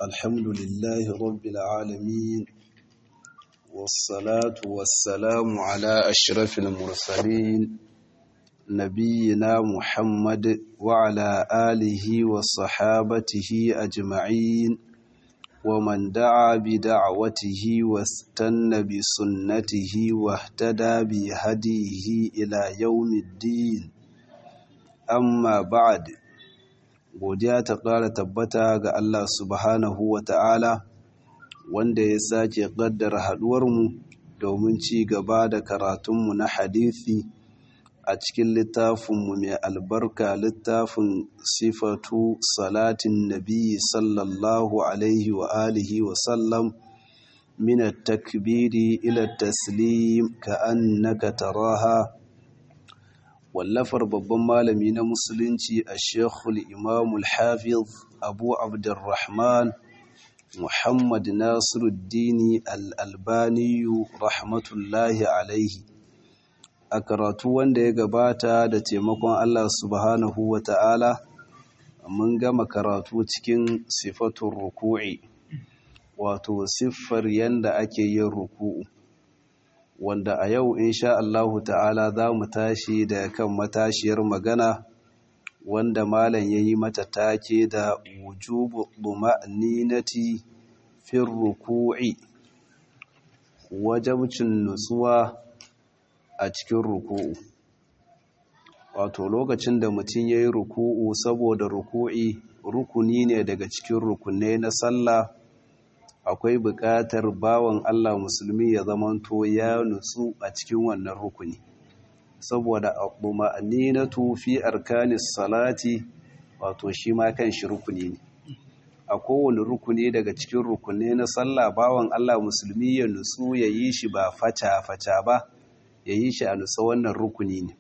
الحمد لله رب العالمين والصلاة والسلام على أشرف المرسلين نبينا محمد وعلى آله وصحابته أجمعين ومن دعا بدعوته واستنى بسنته واهتدى بهديه إلى يوم الدين amma ba'ad godiya ta ƙara tabbata ga Allah subhanahu wa ta'ala wanda ya sake ƙaddara haɗuwarmu domin ci gaba da karatunmu na hadithi a cikin littafinmu mai albarka littafin sifatu salatin nabi sallallahu alaihi wa alihi wa sallam min takbiri ila taslim ka annaka taraha wallafar babban malami na musulunci a shekul imamul hafiz abu abdurrahman muhammad nasiruddini al'albaniyu rahmatullahi alaihi a karatu wanda ya gabata da taimakon allah subhanahu wa ta'ala mun gama karatu cikin sifatun ruku'i wato siffar yanda ake yin ruku'u wanda a yau insha Allahu ta'ala za mu tashi da kan matashiyar magana wanda malam ya yi mata take da wujubu duma'ninati fin ruku'i wajabcin nutsuwa a cikin ruku'u wato lokacin da mutum ya yi ruku'u saboda ruku'i rukuni ne daga cikin rukunai na sallah akwai buƙatar bawan Allah musulmi ya zamanto ya nutsu a cikin wannan rukuni saboda na fi arkanis salati wato shi ma kan shi rukuni ne a kowane rukuni daga cikin rukuni na sallah bawan Allah musulmi ya nutsu ya yi shi ba faca-faca ba ya yi shi a nutsa wannan rukuni ne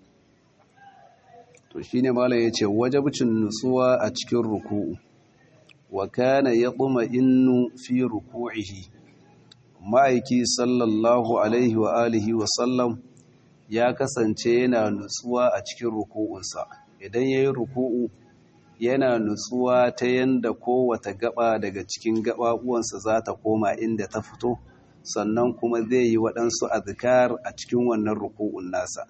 to shine malam yace wajibcin nutsuwa a cikin ruku'u wa kana yatma'innu fi ruku'ihi ma'aiki sallallahu alaihi wa alihi wa sallam ya kasance yana nutsuwa a cikin ruku'unsa idan yayi ruku'u yana nutsuwa ta yanda kowace gaba daga cikin gababuwansa za ta koma inda ta fito sannan kuma zai yi waɗansu azkar a cikin wannan ruku'un nasa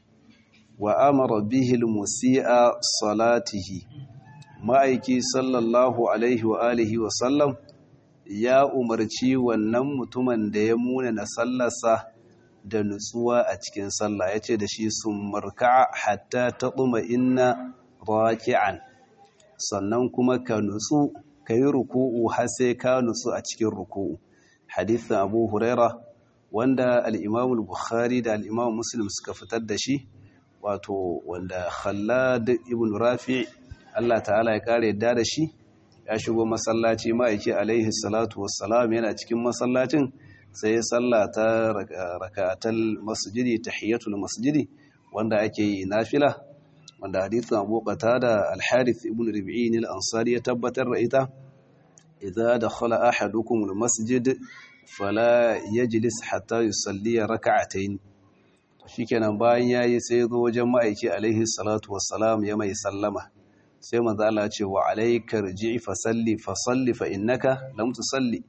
wa amara bihi musi'a salatihi ma'aiki sallallahu alaihi wa alihi wa sallam ya umarci wannan mutumin da ya muna na sallarsa da nutsuwa a cikin sallah ya ce da shi sun marka hatta ta ɗuma inna raki'an sannan kuma ka nutsu ka yi ruku'u har sai ka nutsu a cikin ruku'u hadithin abu huraira wanda al'imamul bukhari da al'imam muslim suka fitar da shi wato wanda khallad ibn rafi' Allah ta'ala ya kare yadda da shi ya shigo masallaci ma'aiki alaihi salatu wassalam yana cikin masallacin sai ya sallata rakatal masjidi tahiyatul masjidi wanda ake yi nafila wanda hadithin Abu Qatada al-Harith ibn Rabi'in al-Ansari ya tabbatar da ita idza dakhala ahadukum al-masjid fala yajlis hatta yusalli rak'atayn shikenan bayan yayi sai zo wajen ma'aiki alaihi salatu wassalam ya mai sallama sai manzo Allah ce wa alayka rji'i fa salli fa salli fa innaka lam tusalli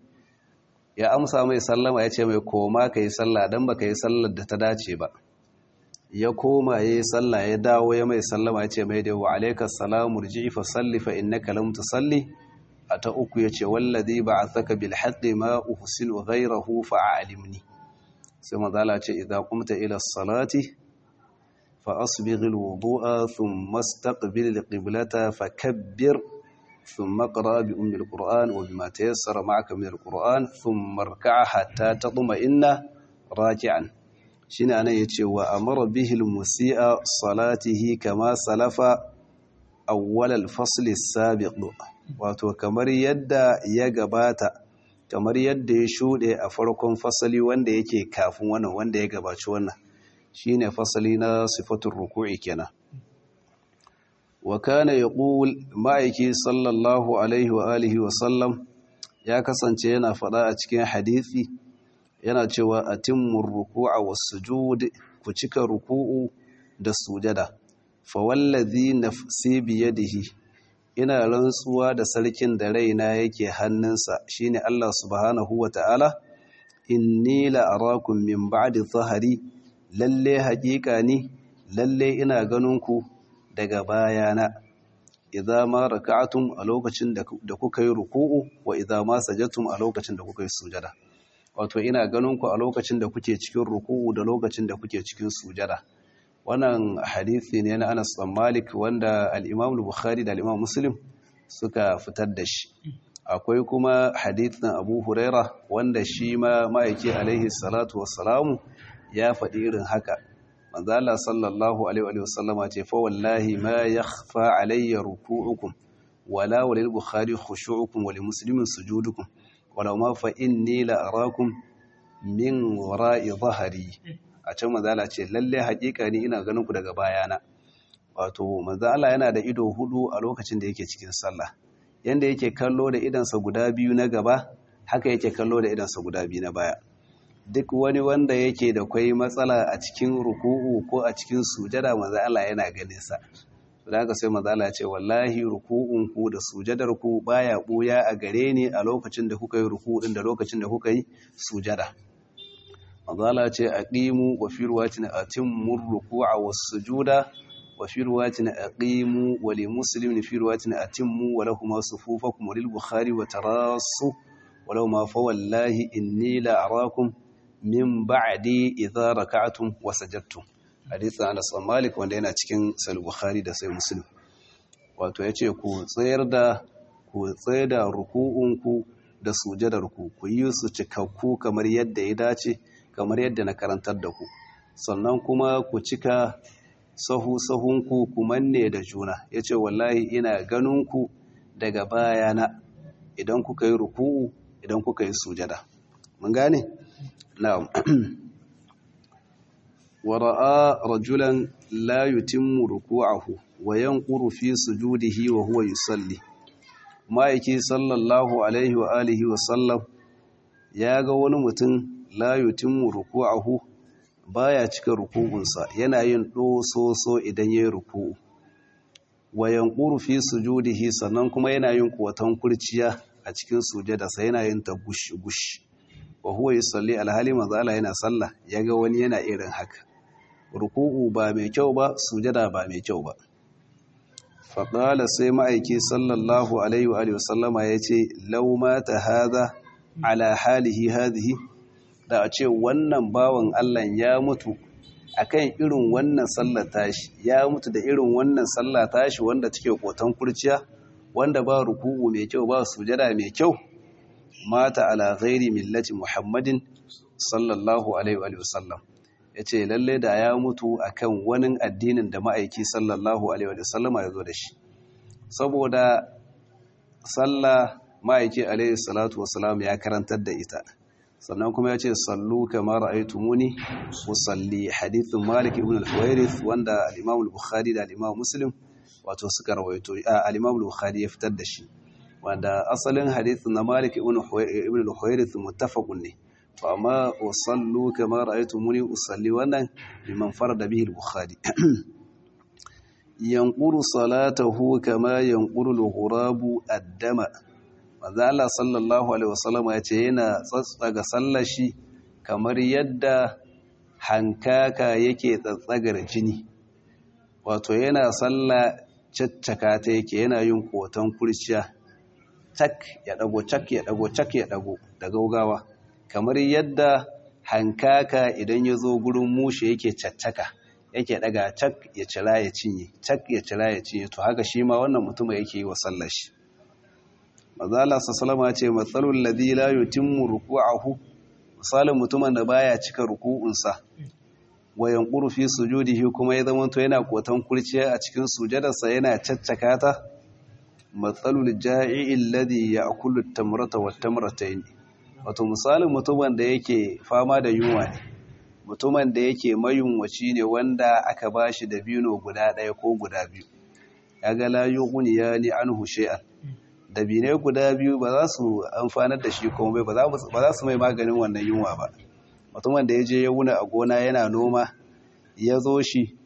ya amsa mai sallama yace mai koma kai sallah dan baka yi sallar da ta dace ba ya koma yayi sallah ya dawo ya mai sallama yace mai da wa alayka assalamu rji'i fa salli fa innaka lam tusalli ata uku yace wallazi ba'athaka bil haqqi ma uhsinu ghayrahu fa a'limni sai manzo Allah ce idza qumta ila salati فأصبغ الوضوء ثم استقبل القبلة فكبر ثم اقرأ بأم القرآن وبما تيسر معك من القرآن ثم اركع حتى تطمئن راجعا شين أنا يتشي وأمر به المسيء صلاته كما سلف أول الفصل السابق wato kamar yadda ya gabata kamar yadda ya shuɗe a farkon fasali wanda yake kafin wannan wanda ya gabaci wannan shine fasali na sifatun ruku'i kenan wa kana yaqul ma'aiki sallallahu alaihi wa alihi wa sallam ya kasance yana faɗa a cikin hadisi yana cewa atimmu ruku'a was sujud ku cika ruku'u da sujada fa wallazi nafsi bi yadihi ina rantsuwa da sarkin da raina yake hannunsa shine Allah subhanahu wata'ala inni la arakum min ba'di zahari lalle haƙiƙa ni lalle ina ganin ku daga bayana idza ma raka'atum a lokacin da kuka yi ruku'u wa idza ma sajadtum a lokacin da kuka yi sujada wato ina ganin ku a lokacin da kuke cikin ruku'u da lokacin da kuke cikin sujada wannan hadisi ne na Anas bin Malik wanda al-Imam Bukhari da al-Imam Muslim suka fitar da shi akwai kuma hadisin Abu Huraira wanda shi ma ma'aiki alaihi salatu wassalamu ya faɗi irin haka manzo Allah sallallahu alaihi wa sallama ce fa wallahi ma yakhfa alayya ruku'ukum wala walil bukhari khushu'ukum wa muslimin sujudukum wala ma fa inni la arakum min wara'i dhahri a can manzo Allah ce lalle hakika ni ina ganin ku daga bayana wato manzo Allah yana da ido hudu a lokacin da yake cikin sallah yanda yake kallo da idansa guda biyu na gaba haka yake kallo da idansa guda biyu na baya duk wani wanda yake da kwai matsala a cikin ruku'u ko a cikin sujada manzo Allah yana ganin sa da haka sai manzo Allah ya ce wallahi ruku'un ku da sujadar ku baya buya a gare ni a lokacin da kuka yi ruku'u din da lokacin da kuka yi sujada manzo Allah ya ce aqimu wa fi ruwatin atimmu ruku'a was sujuda wa fi ruwatin aqimu wa li muslimin fi ruwatin atimmu wa lahum sufufakum wa lil bukhari wa tarasu walau ma fa wallahi inni la arakum min ba'di idza raka'tum wa sajadtum hadithin Anas bin Malik wanda yana cikin Sahih Bukhari da Sahih Muslim wato yace ku tsayar da ku tsayar da ruku'unku da sujadarku ku yi su cikakku kamar yadda ya dace kamar yadda na karantar da ku sannan kuma ku cika sahu sahunku ku manne da juna yace wallahi ina ganin ku daga bayana idan kuka yi ruku'u idan kuka yi sujada mun gane na'am wa ra'a rajulan la yutimmu ruku'ahu wa yanquru fi sujudihi wa huwa yusalli ma'aiki sallallahu alaihi wa alihi wa sallam ya ga wani mutum la yutimmu ruku'ahu baya cika ruku'unsa yana yin dososo idan yayin ruku'u wa yanquru fi sujudihi sannan kuma yana yin kuwatan kurciya a cikin sujadarsa yana yin ta gush gush wa huwa yusalli alhali manzo Allah yana sallah yaga wani yana irin haka ruku'u ba mai kyau ba sujada ba mai kyau ba faƙala sai ma'aiki sallallahu alaihi wa sallama ya ce lauma ta haza ala halihi hadhihi da a ce wannan bawan Allah ya mutu akan irin wannan sallar tashi ya mutu da irin wannan sallah tashi wanda take kotan kurciya wanda ba ruku'u mai kyau ba sujada mai kyau mata ala ghairi millati muhammadin sallallahu alaihi wa sallam ya ce lalle da ya mutu akan wani addinin da ma'aiki sallallahu alaihi wa sallama ya zo da shi saboda sallah ma'aiki alaihi salatu wasalam ya karantar da ita sannan kuma ya ce sallu kamar ra'aytumuni usalli hadithin malik ibn al-huwairith wanda al-imam al-bukhari da al-imam muslim wato suka rawaito al-imam al-bukhari ya fitar da shi wanda asalin hadithin na malik ibn al-huwairith muttafaqun ne to amma usallu kamar ra'aytumuni usalli wannan liman farada bihi al-bukhari yanquru salatahu kama yanquru al-ghurabu ad-dama manzo Allah sallallahu alaihi wasallam ya ce yana tsatsaga sallar shi kamar yadda hankaka yake tsatsagar jini wato yana sallah caccaka ta yake yana yin kotan kurciya tak ya dago cak ya dago cak ya dago da gaugawa kamar yadda hankaka idan ya zo gurin mushe yake caccaka yake daga cak ya cira ya cinye cak ya cira ya cinye to haka shi ma wannan mutum yake yi wa sallar shi mazala sassalama ce matsalul ladhi la yutimmu ruku'ahu misalin mutumin da baya cika ruku'unsa wa yanquru fi sujudihi kuma ya zama to yana kotan kurciya a cikin sujadarsa yana caccaka ta matsalul ja'i alladhi ya'kulu at-tamrata wat-tamratayn wato misalin mutumin da yake fama da yunwa ne mutumin da yake mayunwaci ne wanda aka bashi da bino guda ɗaya ko guda biyu kaga la yughniya ni anhu shay'an dabinai guda biyu ba za su amfanar da shi komai ba za su mai maganin wannan yunwa ba mutumin da ya je ya wuna a gona yana noma ya zo shi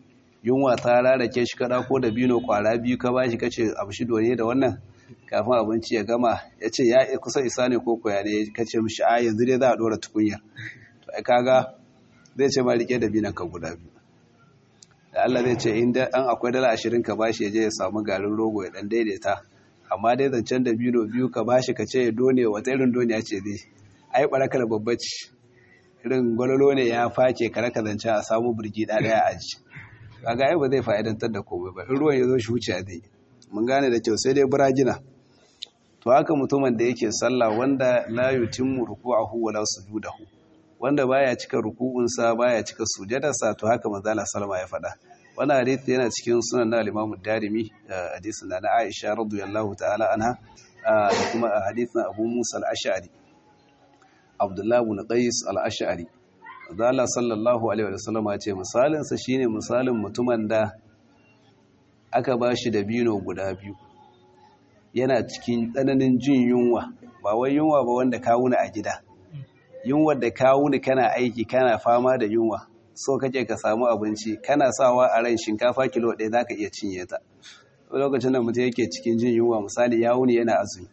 yunwa ta rarake shi kada ko da bino kwara biyu ka bashi kace abu shi dole da wannan kafin abinci ya gama ya ce ya kusa isa ne ko koya ne kace mishi a yanzu dai za a dora tukunyar to ai kaga zai ce ma rike da binan ka guda biyu da Allah zai ce in an akwai dala ashirin ka bashi ya je ya samu garin rogo ya dan daidaita amma dai zancen da bino biyu ka bashi ka ce ya done wata irin doniya ce zai ai barakar babbaci irin gwalolo ne ya face kare ka zance a samu birgi ɗaya a aji kaga ai ba zai fa'idantar da komai ba in ruwan ya zo shi wuce zai mun gane da kyau sai dai buragina to haka mutumin da yake sallah wanda la yutimmu ruku'ahu wala sujudahu wanda baya cika ruku'unsa baya cika sujadarsa to haka manzo Allah sallama ya faɗa wannan hadisi yana cikin sunan na al-Imam Darimi hadisin na Aisha radiyallahu ta'ala anha da kuma hadisin Abu Musa al-Ash'ari Abdullah ibn Qais al-Ash'ari manzo Allah sallallahu alaihi wa sallam ya ce misalin sa shine misalin mutumin da aka bashi da bino guda biyu yana cikin tsananin jin yunwa ba wai yunwa ba wanda ka wuni a gida yunwa da ka wuni kana aiki kana fama da yunwa so kake ka samu abinci kana sawa a ran shinkafa kilo ɗaya za ka iya cinye ta lokacin da mutum yake cikin jin yunwa misali ya wuni yana azumi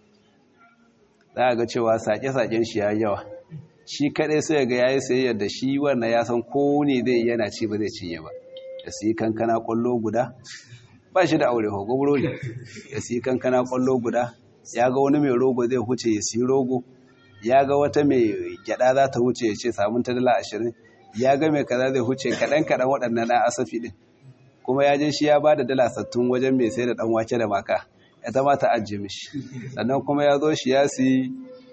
za a ga cewa sake-saken shi ya yawa shi kaɗai sai ga ya yi sayayyar da shi wannan ya san ko ne zai yana ci ba zai cinye ba da su yi kankana ƙwallo guda ba shi da aure ho gobro ne ya siyi kankana kwallo guda ya ga wani mai rogo zai huce ya siyi rogo ya ga wata mai gyada za ta huce ya ce samun ta dala ashirin ya ga mai kaza zai huce kaɗan kaɗan waɗannan na asafi ɗin kuma ya je shi ya ba da dala sattun wajen mai sai da ɗan wake da maka ya ta mata ajiye mishi sannan kuma ya zo shi ya siyi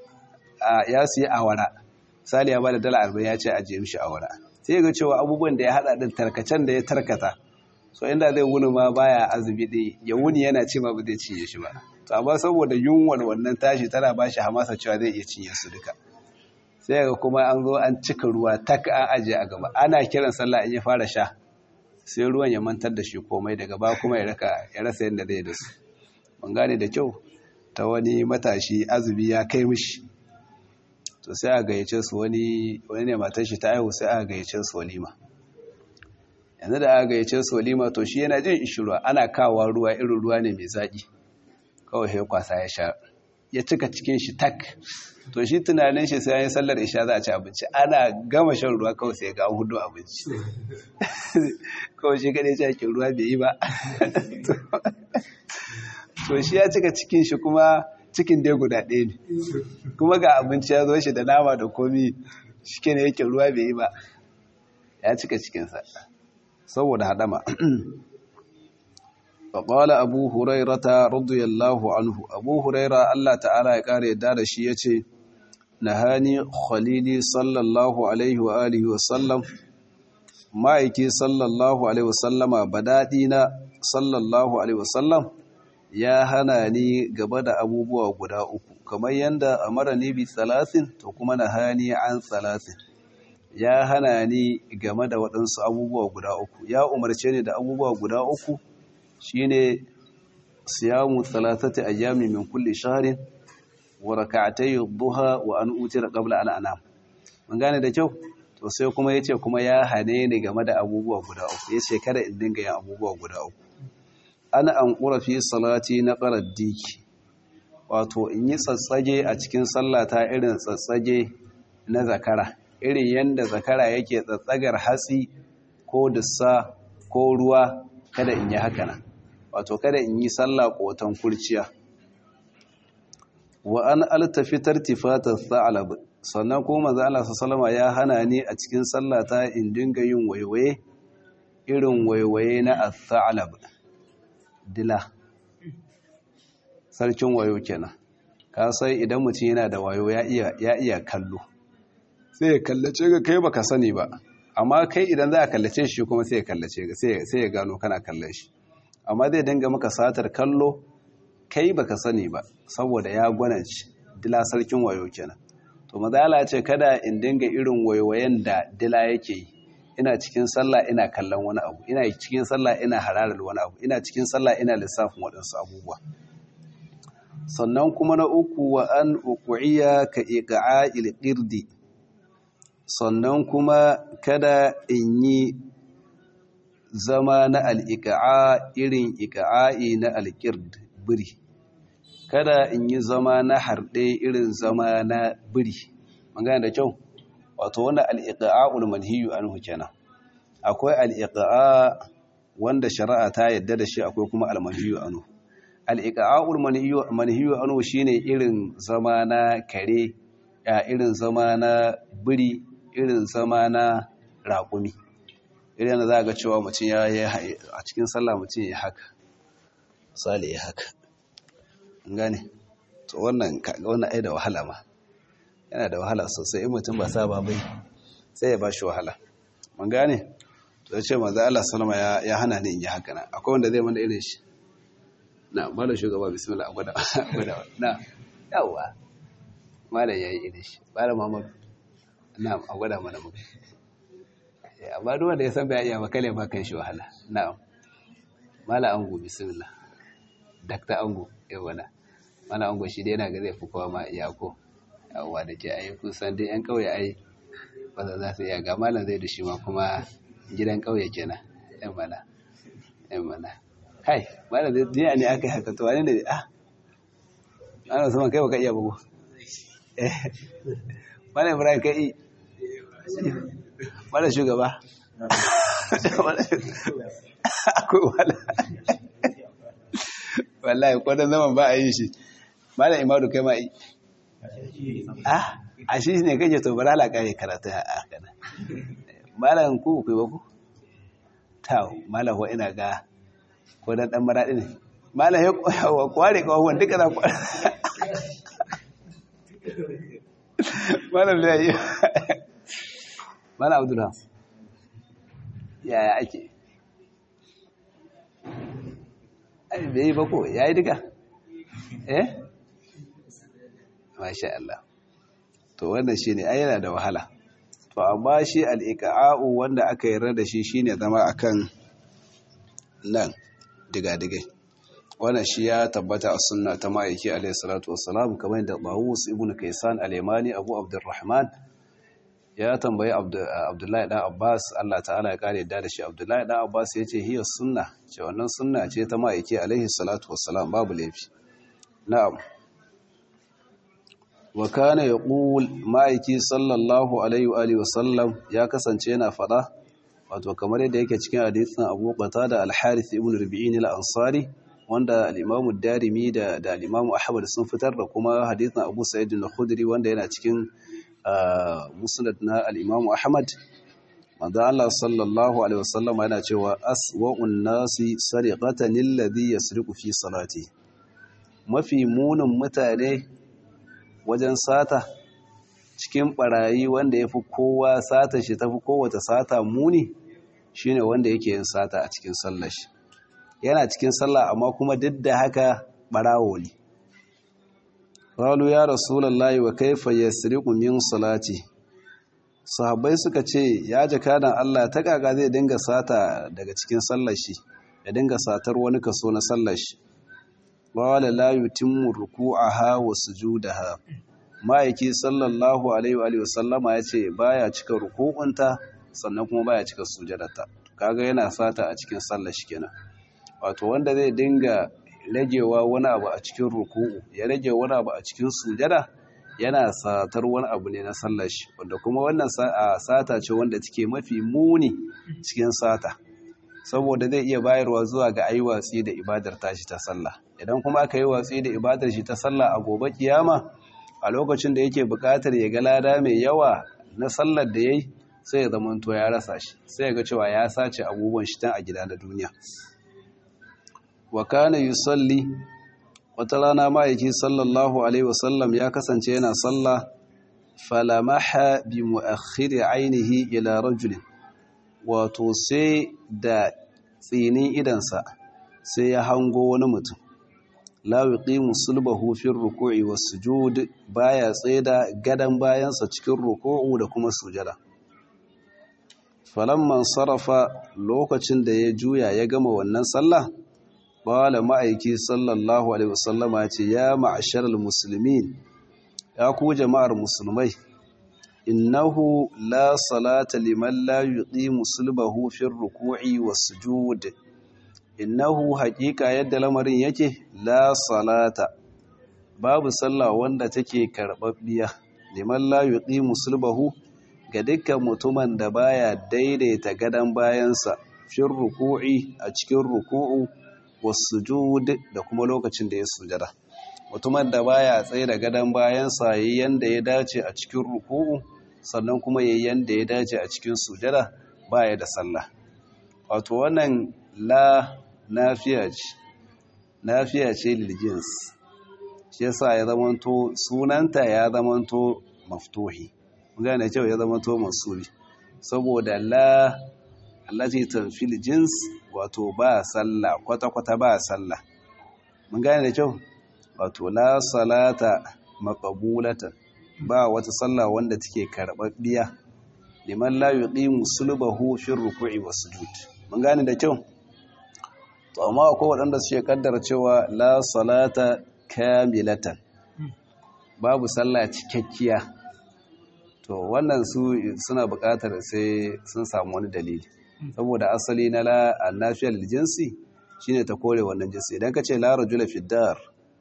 awara sali ya ba da dala arba'in ya ce ajiye mishi awara sai ga cewa abubuwan da ya haɗa ɗin tarkacen da ya tarkata so inda zai wuni ma baya azumi ɗaya ya wuni yana ce ma ba zai cinye shi ba to amma saboda yunwar wannan tashi tana ba shi hamasa cewa zai iya cinye su duka sai ga kuma an zo an cika ruwa tak an aje a gaba ana kiran sallah in ya fara sha sai ruwan ya mantar da shi komai daga ba kuma ya raka ya rasa yadda zai da su ban gane da kyau ta wani matashi azumi ya kai mishi to sai a gayyace su wani wani ne matar shi ta aihu sai a gayyace su walima yanzu da aka gayyace su walima to shi yana jin ishirwa ana kawo ruwa irin ruwa ne mai zaƙi kawai sai kwasa ya sha ya cika cikin shi tak to shi tunanin shi sai ya yi sallar isha za a ci abinci ana gama shan ruwa kawai sai ga hudu abinci kawai shi kadai cikin ruwa bai yi ba to shi ya cika cikin shi kuma cikin dai guda ɗaya ne kuma ga abinci ya zo shi da nama da komi shi ke ne yake ruwa bai yi ba ya cika cikinsa saboda haɗama faƙwala abu hurairata radiyallahu anhu abu huraira Allah ta'ala ya ƙara yadda da shi ya ce na hani khalili sallallahu alaihi wa alihi wasallam ma'aiki sallallahu alaihi wasallama badaɗi na sallallahu alaihi wasallam ya hana ni gaba da abubuwa guda uku kamar yadda a mara ni bi salasin to kuma na hani an salasin ya hana ni game da waɗansu abubuwa guda uku ya umarce ni da abubuwa guda uku shine siyamu thalathati ayyami min kulli shahrin wa rak'atay ad-duha wa an utira qabla an anam mun gane da kyau to sai kuma yace kuma ya hane ni game da abubuwa guda uku yace kada in dinga yin abubuwa guda uku ana an qura fi salati na qaraddiki wato in yi tsatsage a cikin sallata irin tsatsage na zakara irin yanda zakara yake tsatsagar hatsi ko dussa ko ruwa kada in yi haka nan wato kada in yi sallah kotan kurciya wa an altafitar tifatar sa'alab sannan kuma manzo Allah sallama ya hana ni a cikin sallata in dinga yin waiwaye irin waiwaye na as-sa'alab dila sarkin wayo kenan ka sai idan mutum yana da wayo ya iya ya iya kallo sai ya kallace ga kai baka sani ba amma kai idan za a kallace shi kuma sai ya kallace sai ya gano kana kallon shi amma zai dinga maka satar kallo kai baka sani ba saboda ya gwananci dila sarkin wayo kenan to mazala ce kada in dinga irin wayoyen da dila yake yi ina cikin sallah ina kallon wani abu ina cikin sallah ina hararar wani abu ina cikin sallah ina lissafin waɗansu abubuwa sannan kuma na uku wa an uqu'iya ka iqa'il qirdi sannan kuma kada in yi zama na al'iƙa'a irin iƙa'a'i na alƙird biri kada in yi zama na harɗe irin zama na biri magana da kyau wato wanda al'iƙa'a'ul manhiyu an kenan akwai al'iƙa'a wanda shari'a ta yadda da shi akwai kuma almanhiyu anu al'iƙa'a'ul manhiyu anu shi ne irin zama na kare irin zama na biri irin zama na raƙumi irin da za ga cewa mutum ya yi a cikin sallah mutum ya haka misali ya haka gane to wannan wannan ai da wahala ma yana da wahala sosai in mutum ba saba bai sai ya ba shi wahala mun gane to ce manzo Allah sallama ya ya hana ni in yi haka na akwai wanda zai mana irin shi na mala shugaba bismillah gwada gwada na yawa mala yayi irin shi mala Muhammad na a gwada mana mu amma duk wanda ya san bai iya ba kale ba kan shi wahala na'am mala ango bismillah dakta ango yawa na mala ango shi dai yana ga zai fi kowa ma iyako yawa da ke ayi kusan dai yan kauye ai ba za su iya ga malam zai da shi ma kuma gidan kauye kenan yan mana yan mana kai malam zai jiya ne aka yi haka to wani ne ah malam sama kai baka iya bugu eh malam ibrahim kai malam shugaba akwai wala wallahi kwanan zaman ba a yi shi malam imadu kai ma yi ah a shi ne kake to bara la kare karatu a kana malam ku ku ba ku taw malam wa ina ga ko dan dan maradi ne malam ya kware ko wanda duka za kware malam da yi malam abdullah yaya ake ai bai ba ko yayi duka eh masha Allah to wannan shine ai yana da wahala to amma shi al-iqa'u wanda aka yarda da shi shine zama akan nan diga-digai wannan shi ya tabbata a sunna ta ma'aiki alayhi salatu wassalam kamar da Bawus ibn Kaysan al-Yamani Abu Abdurrahman ya tambayi Abdullahi dan Abbas Allah ta'ala ya kare da shi Abdullahi dan Abbas yace hiya sunna ce wannan sunna ce ta ma'aiki alayhi salatu wassalam babu laifi na'am wa kana yaqul ma'aiki sallallahu alaihi wa alihi wasallam ya kasance yana fada wato kamar yadda yake cikin hadisin Abu Qatada al-Harith ibn Rabi'in al-Ansari wanda al-Imam ad-Darimi da da al-Imam Ahmad sun fitar da kuma hadisin Abu Sa'id al-Khudri wanda yana cikin musnad na al-Imam Ahmad manzo Allah sallallahu alaihi wasallam yana cewa aswa'un nasi sariqatan alladhi yasriqu fi salati mafi munin mutane wajen sata cikin barayi wanda ya fi kowa sata shi tafi kowace sata muni shine wanda yake yin sata a cikin sallar shi yana cikin sallah amma kuma duk da haka barawo ne qalu ya rasulullahi wa kaifa yasriqu min salati sahabbai suka ce ya jakadan Allah ta kaga zai dinga sata daga cikin sallar shi ya dinga satar wani kaso na sallar shi wala la yutimmu ruku'aha wa sujudaha ma'aiki sallallahu alaihi wa sallama yace baya cika ruku'unta sannan kuma baya cika sujadarta kaga yana sata a cikin sallar shi kenan wato wanda zai dinga ragewa wani abu a cikin ruku'u ya rage wani abu a cikin sujada yana satar wani abu ne na sallar shi wanda kuma wannan sata ce wanda take mafi muni cikin sata saboda zai iya bayarwa zuwa ga ayi watsi da ibadar tashi ta sallah idan kuma aka yi watsi da ibadar shi ta sallah a gobe kiyama a lokacin da yake buƙatar ya ga lada mai yawa na sallar da yayi sai ya zamanto ya rasa shi sai ya ga cewa ya sace abubuwan shi tun a gida na duniya wa kana yusalli wata rana ma'aiki sallallahu alaihi wasallam ya kasance yana sallah falamaha bi mu'akhiri ainihi ila rajulin wato sai da tsinin idansa sai ya hango wani mutum la yuqimu sulbahu fi ruku'i was sujud baya tsaida gadan bayansa cikin ruku'u da kuma sujada falamman sarafa lokacin da ya juya ya gama wannan sallah qala ma'aiki sallallahu alaihi wasallama ce ya ma'asharal muslimin ya ku jama'ar musulmai innahu la salata liman la yuqimu sulbahu fi ruku'i was-sujud innahu haqiqa yadda lamarin yake la salata babu sallah wanda take karbabbiya liman la yuqimu sulbahu ga dukkan mutumin da baya daidaita gadan bayansa fi ruku'i a cikin ruku'u was-sujud da kuma lokacin da ya sujada mutumin da baya tsaye da gadon bayansa yayi yanda ya dace a cikin ruku'u sannan kuma yayi yanda ya dace a cikin sujada baya da sallah wato wannan la nafiya ce nafiya ce lil jins shi yasa ya zamanto sunanta ya zamanto maftuhi gane cewa ya zamanto masubi saboda la allati tanfil jins wato ba sallah kwata kwata ba sallah mun gane da kyau wato la salata maqbulatan ba wata sallah wanda take karbabbiya liman la yuqimu sulbahu fi ruku'i was sujud mun gane da kyau to amma akwai waɗanda suke kaddara cewa la salata kamilatan babu sallah cikakkiya to wannan su suna buƙatar sai sun samu wani dalili saboda asali na la annafiyal jinsi shine ta kore wannan jinsi idan ka ce la rajula fi dar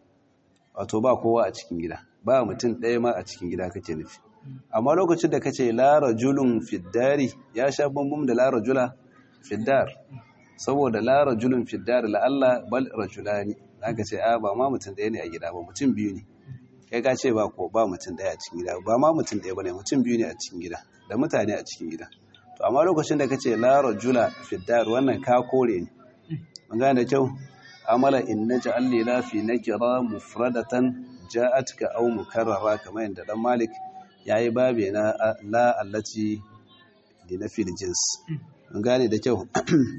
wato ba kowa a cikin gida ba mutum ɗaya ma a cikin gida kake nufi amma lokacin da kace la rajulun fiddari ya sha bambam da la rajula fiddar saboda la rajulun fiddar la Allah bal rajulani zaka ce a ba ma mutum ɗaya ne a gida ba mutum biyu ne kai ka ce ba ko ba mutum ɗaya a cikin gida ba ma mutum ɗaya bane mutum biyu ne a cikin gida da mutane a cikin gida to amma lokacin da kace la rajula fiddar wannan ka kore ne mun gane da kyau amala in naj'al lila fi nakira mufradatan ja'atka aw mukarrara kamar yadda dan malik yayi babe na la allati li nafi jins mun gane da kyau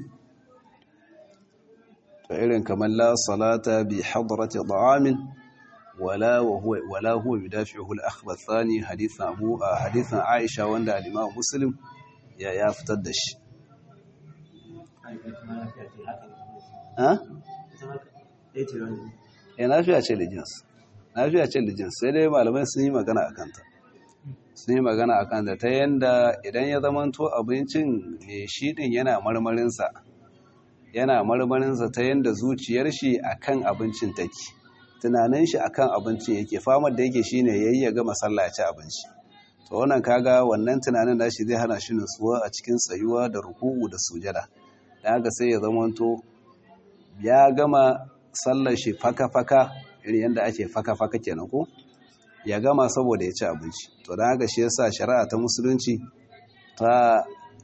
to irin kamar la salata bi hadrati ta'amin wala huwa wala huwa yudafi'uhu al-akhbar thani hadithan abu hadithan aisha wanda al-imam muslim ya ya fitar da shi ha ya nafiya ce lijins nafiya ce lijins sai dai malamai sun yi magana a kanta sun yi magana a kanta ta yanda idan ya zamanto abincin ne shi din yana marmarinsa yana marmarinsa ta yanda zuciyar shi akan abincin take tunanin shi akan abincin yake famar da yake shine yayi ya gama sallah ya ci abinci to wannan kaga wannan tunanin nashi zai hana shi nutsuwa a cikin tsayuwa da ruku'u da sujada dan haka sai ya zamanto ya gama sallar shi faka-faka irin yadda ake faka-faka kenan ko ya gama saboda ya ci abinci to don haka shi yasa shari'a ta musulunci ta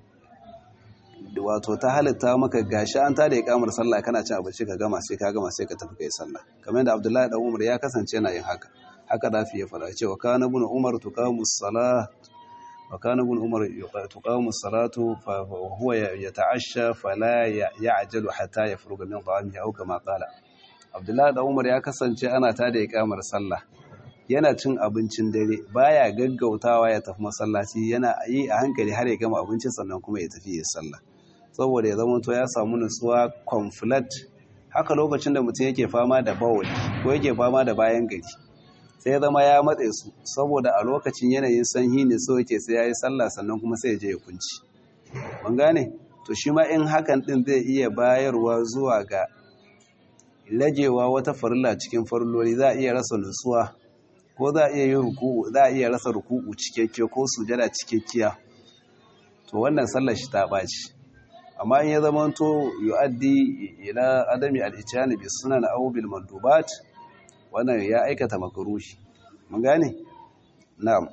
wato ta halitta maka gashi an tada ya kamar sallah kana cin abinci ka gama sai ka gama sai ka tafi kai sallah kamar yadda Abdullahi dan Umar ya kasance yana yin haka haka dafi ya fara cewa kana ibn Umar tuqamu salat wa kana ibn Umar tuqamu salatu fa huwa yata'ashsha fala ya'jalu hatta yafruga min ta'amihi aw kama qala Abdullahi dan Umar ya kasance ana tada ya kamar sallah yana cin abincin dare baya gaggautawa ya tafi masallaci yana yi a hankali har ya gama abincin sannan kuma ya tafi ya sallah saboda ya zama to ya samu nutsuwa conflict haka lokacin da mutum yake fama da bawali ko yake fama da bayan gari sai ya zama ya matse su saboda a lokacin yanayin sanyi ne so yake sai ya yi sallah sannan kuma sai ya je ya kunci ban gane to shi ma in hakan din zai iya bayarwa zuwa ga lajewa wata farilla cikin farilloli za a iya rasa nutsuwa ko za a iya yin ruku'u za a iya rasa ruku'u cikakke ko sujada cikakkiya to wannan sallar shi ta ɓaci amma in ya zama to yu'addi ila adami al-ityani bi sunan aw bil mandubat wannan ya aikata makruhi mun gane na'am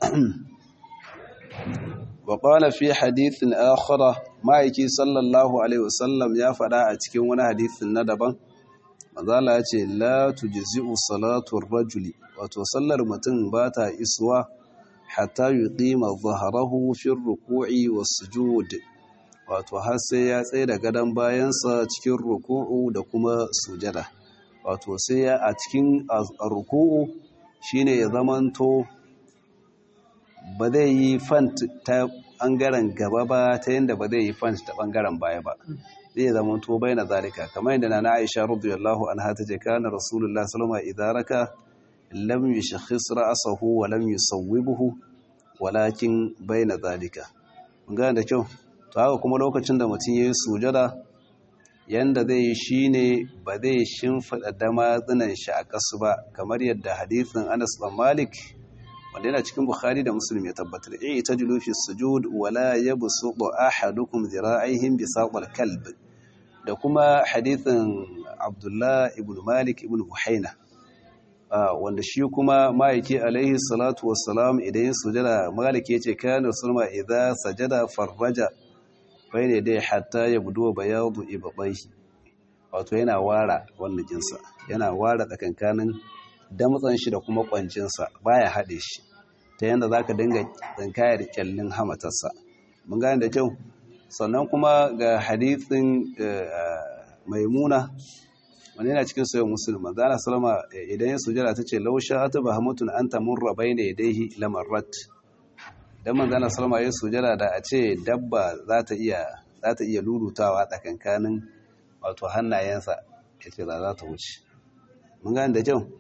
wa qala fi hadithin akhara ma'aiki sallallahu alaihi wasallam ya fada a cikin wani hadisin na daban manzala ya ce la tujzi'u salatu ar-rajuli wato sallar mutum ba ta isuwa hatta yuqima dhahrahu fi ar-ruku'i was-sujud wato har sai ya tsaye da gadon bayansa cikin ruku'u da kuma sujada wato sai ya a cikin ruku'u shine ya zamanto ba zai yi fant ta bangaren gaba ba ta yadda ba zai yi fant ta bangaren baya ba zai zamanto bai na zalika kamar yadda na Aisha radiyallahu anha ta ce kana rasulullah sallallahu alaihi wasallam idza raka lam yashkhis ra'sahu wa lam yusawwibhu walakin baina zalika mun gane da kyau to haka kuma lokacin da mutum yayi sujada yanda zai yi shine ba zai shimfida damatsinan shi a kasu ba kamar yadda hadisin Anas bin Malik wanda yana cikin Bukhari da Muslim ya tabbatar eh tajlu fi sujud wala yabsutu ahadukum dhira'ihim bisaqal kalb da kuma hadisin Abdullah ibn Malik ibn Buhaina wanda shi kuma ma'aiki alaihi salatu wassalam idan yin sujada Malik yace kana sulma idza sajada farraja bayne dai hatta yabdu bayadu ibadaihi wato yana wara wannan jinsa yana wara tsakankanin damtsan shi da kuma kwancinsa baya haɗe shi ta yadda za ka dinga tsinkayar kyallin hamatarsa mun gane da kyau sannan kuma ga hadithin maimuna wani yana cikin sayan musulman zana salama idan ya sujara ta ce lausha ta ba hamutun an tamun rabai ne daihi lamarrat don man zana salama ya sujara da a ce dabba za ta iya lurutawa tsakankanin wato hannayensa ya ce za ta wuce mun gane da kyau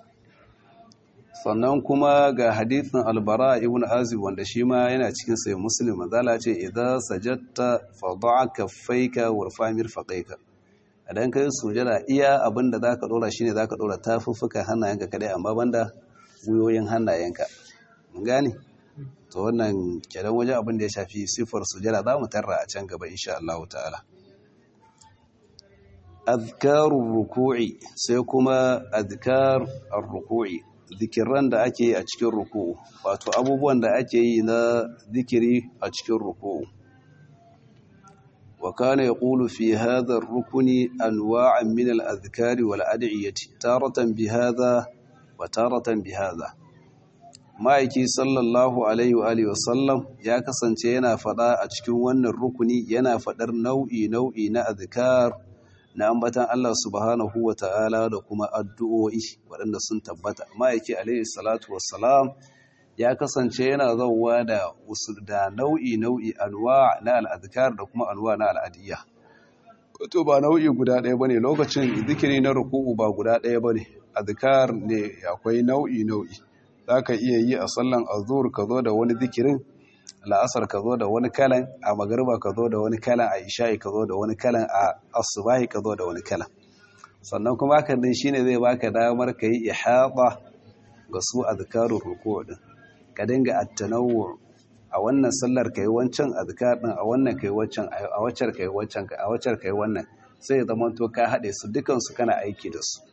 sannan kuma ga hadithin albara ibn azib wanda shi ma yana cikin sai muslim zala ce idza sajadta fad'a kaffaika warfa mirfaqaika idan kai sujada iya abinda zaka dora shine zaka dora tafuffuka hannayenka kadai amma banda guyoyin hannayenka mun gane to wannan kenan wajen abin da ya shafi sifar sujada za mu tarra a can gaba insha Allah ta'ala azkarur ruku'i sai kuma azkar ar-ruku'i zikiran da ake yi a cikin ruku'u wato abubuwan da ake yi na zikiri a cikin ruku'u wa kana yaqulu fi hadha ar-rukni anwa'an min al-adhkari wal ad'iyati taratan bi hadha wa taratan bi hadha ma'aiki sallallahu alaihi wa alihi wasallam ya kasance yana fada a cikin wannan rukuni yana fadar nau'i nau'i na azkar na ambatan Allah subhanahu wa ta'ala da kuma addu'o'i waɗanda sun tabbata. Ma'aiki Alayhi Salatu Wassalam ya kasance yana zauwa da usul da nau'i-nau'i alwa na al'adikar da kuma alwa na al'adiyya. Wato ba nau'i guda ɗaya ba ne lokacin zikiri na ruku'u ba guda ɗaya ba ne, adikar ne akwai nau'i-nau'i. Za ka iya yi a sallan azur ka zo da wani zikirin la'asar ka zo da wani kalan a magarba ka zo da wani kalan a isha'i ka zo da wani kalan a asubahi ka zo da wani kalan sannan kuma hakan din shine zai baka damar ka yi ihata ga su azkarun ruku' din ka dinga at-tanawwu a wannan sallar kai wancan azkar din a wannan kai wancan a waccar kai wancan a waccar kai wannan sai zaman to ka hade su dukan su kana aiki da su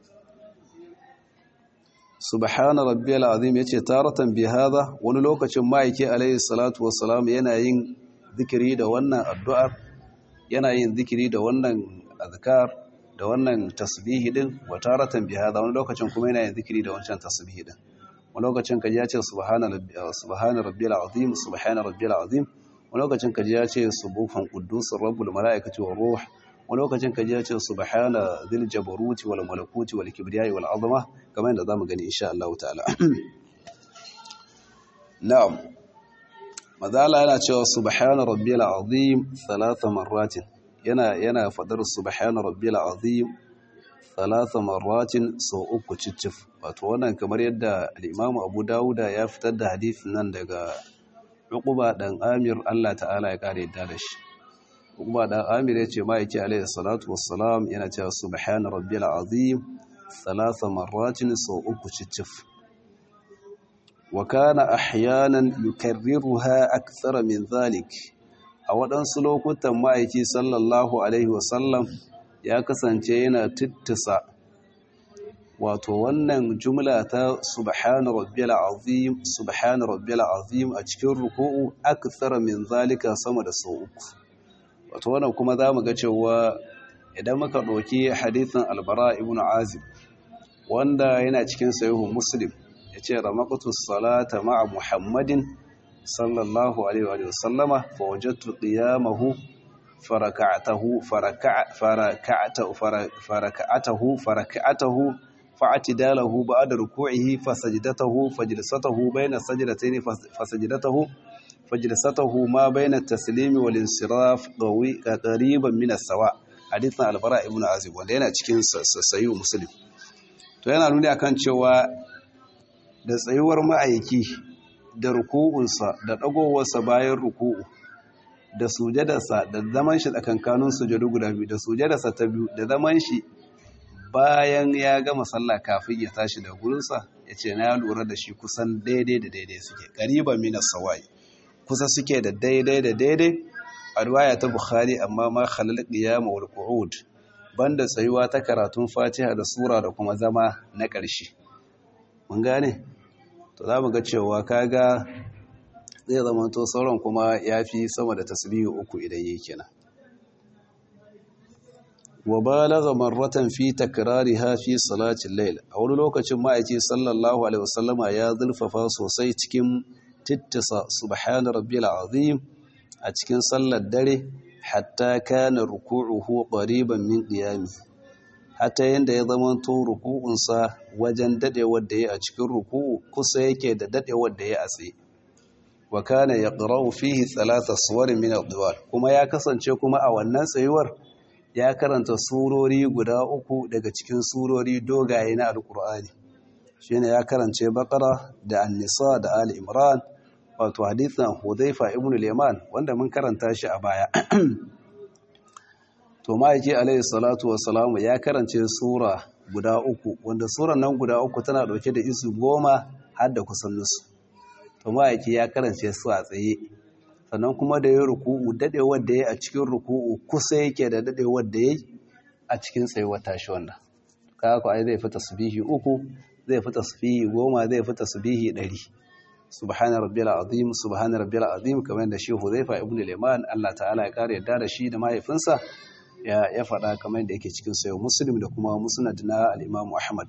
subhana rabbiyal azim yace taratan bi hada wani lokacin ma'aiki alayhi salatu wassalam yana yin zikiri da wannan addu'ar yana yin zikiri da wannan azkar da wannan tasbihi din wa taratan bi hada wani lokacin kuma yana yin zikiri da wancan tasbihi din wani lokacin kaji ya ce subhana subhana rabbiyal azim subhana rabbiyal azim wani lokacin kaji ya ce subuhan quddusur rabbul malaikati war ruh wani lokacin kaji ya ce subhana dhil jabaruti wal malakuti wal kibriyai wal azama kamar yadda zamu gani insha Allah ta'ala na'am madala yana cewa subhana rabbiyal azim thalatha marratin yana yana fadar subhana rabbiyal azim thalatha marratin sau uku ciccif wato wannan kamar yadda al-Imam Abu Dawuda ya fitar da hadisin nan daga Uqba dan Amir Allah ta'ala ya kare yadda da shi kuma dan Amir ya ce ma'aiki alaihi salatu wassalam yana cewa subhana rabbiyal azim thalatha marratin sau uku cicif wa kana ahyanan yukarriruha akthara min zalik a waɗansu lokutan ma'aiki sallallahu alaihi wasallam ya kasance yana tittisa wato wannan jumla ta subhana rabbiyal azim subhana rabbiyal azim a cikin ruku'u akthara min zalika sama da sau uku wato wannan kuma za mu ga cewa idan muka ɗauki hadithin albara ibn azib wanda yana cikin sayihu muslim ya ce ramakatu salata ma'a muhammadin sallallahu alaihi wa sallama fa wajattu qiyamahu faraka'atahu faraka'atahu faraka'atahu faraka'atahu fa'atidalahu ba'da ruku'ihi fasajdatahu fajlisatahu bayna sajdatayn fasajdatahu فجلسته ما بين التسليم والانصراف قوي قريبا من السواء hadithan albara ibn azib wanda yana cikin sayu muslim to yana nuni akan cewa da tsayuwar ma'aiki da ruku'unsa da ɗagowarsa bayan ruku'u da sujadarsa da zaman shi tsakankanin sujadu guda biyu da sujadarsa ta biyu da zaman shi bayan ya gama sallah kafin ya tashi da gurinsa ya ce na lura da shi kusan daidai da daidai suke ƙariban minas sawai kusa suke da daidai da daidai a riwaya ta bukhari amma ma khalal qiyam wal qu'ud banda tsayuwa ta karatun fatiha da sura da kuma zama na ƙarshe mun gane to za mu ga cewa kaga zai zama to sauran kuma yafi sama da tasbihi uku idan yake kenan wa balagha marratan fi takrariha fi salati al-layl a wani lokacin ma'aiki sallallahu alaihi wasallama ya zulfafa sosai cikin tittisa subhana rabbil azim a cikin sallar dare hatta kana ruku'uhu qariban min qiyami hatta yanda ya zama to ruku'unsa wajen dadewar da ya a cikin ruku'u kusa yake da dadewar da ya a tsaye wa kana yaqra'u fihi thalatha suwar min ad kuma ya kasance kuma a wannan tsayuwar ya karanta surori guda uku daga cikin surori dogaye na alqur'ani shine ya karance baqara da an-nisa da ali imran wato hadithan hudhaifa ibn al-yaman wanda mun karanta shi a baya to ma'aiki alayhi salatu wassalamu ya karance sura guda uku wanda suran nan guda uku tana dauke da isu goma har da kusan nusu to ma'aiki ya karance su a tsaye sannan kuma da ya ruku'u dadewar da ya a cikin ruku'u kusa yake da dadewar da ya a cikin tsayuwar tashi wannan kaga ko ai zai fita tasbihi uku zai fita tasbihi goma zai fita tasbihi ɗari subhana rabbil azim subhana rabbil azim kamar da shi Huzaifa ibn al-Yaman Allah ta'ala ya kare yadda da shi da mahaifinsa ya ya faɗa kamar da yake cikin sayo Muslim da kuma Musnad na al-Imam Ahmad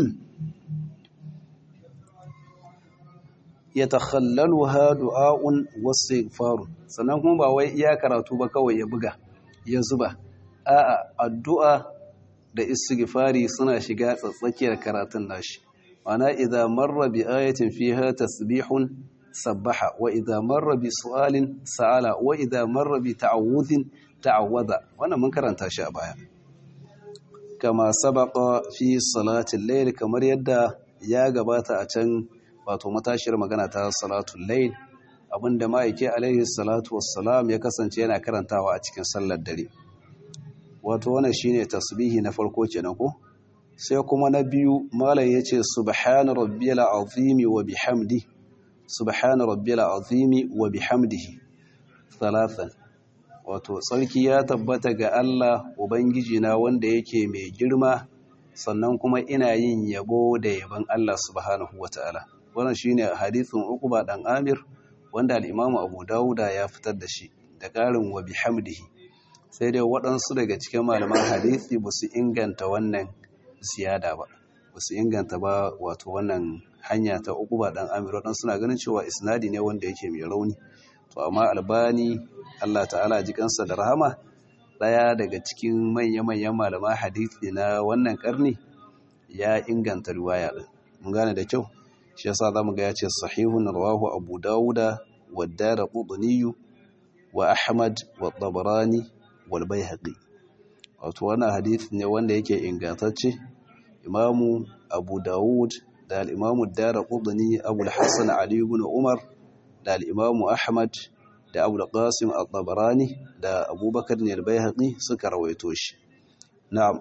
yatakhallaluha du'a'un wastighfar sannan kuma ba wai iya karatu ba kawai ya buga ya zuba a'a addu'a da istighfari suna shiga tsatsakiyar karatun nashi ma'ana idza marra bi ayatin fiha tasbihun sabbaha wa idza marra bi su'alin sa'ala wa idza marra bi ta'awudhin ta'awwadha wannan mun karanta shi a baya kama sabaqa fi salatil layl kamar yadda ya gabata a can wato matashiyar magana ta salatul layl abinda ma'aike alaihi salatu wassalam ya kasance yana karantawa a cikin sallar dare wato wannan shine tasbihi na farko kenan ko sai kuma na biyu malam yace subhana rabbiyal azimi wa bihamdi subhana rabbiyal azimi wa bihamdihi salatan wato tsarki ya tabbata ga Allah ubangiji na wanda yake mai girma sannan kuma ina yin yabo da yaban Allah subhanahu wataala wannan shine hadisin Uqba dan Amir wanda al-Imam Abu Dawuda ya fitar da shi da ƙarin wa bihamdihi sai dai waɗansu daga cikin malaman hadisi ba su inganta wannan ziyada ba ba su inganta ba wato wannan hanya ta uku ba ɗan amir waɗansu suna ganin cewa isnadi ne wanda yake mai rauni to amma albani allah ta'ala ji kansa da rahama ɗaya daga cikin manya-manyan malaman hadisi na wannan ƙarni ya inganta riwaya ɗin mun gane da kyau shi yasa za mu ga ya ce sahihun rawahu abu dawuda wa dara qudniyu wa ahmad wa tabarani wal baihaqi wato wannan hadisi ne wanda yake ingantacce imamu abu dawud da al-imamu daraqutni abu al-hasan ali ibn umar da al-imamu ahmad da abu al-qasim al-tabarani da abubakar ne al-baihaqi suka rawaito shi na'am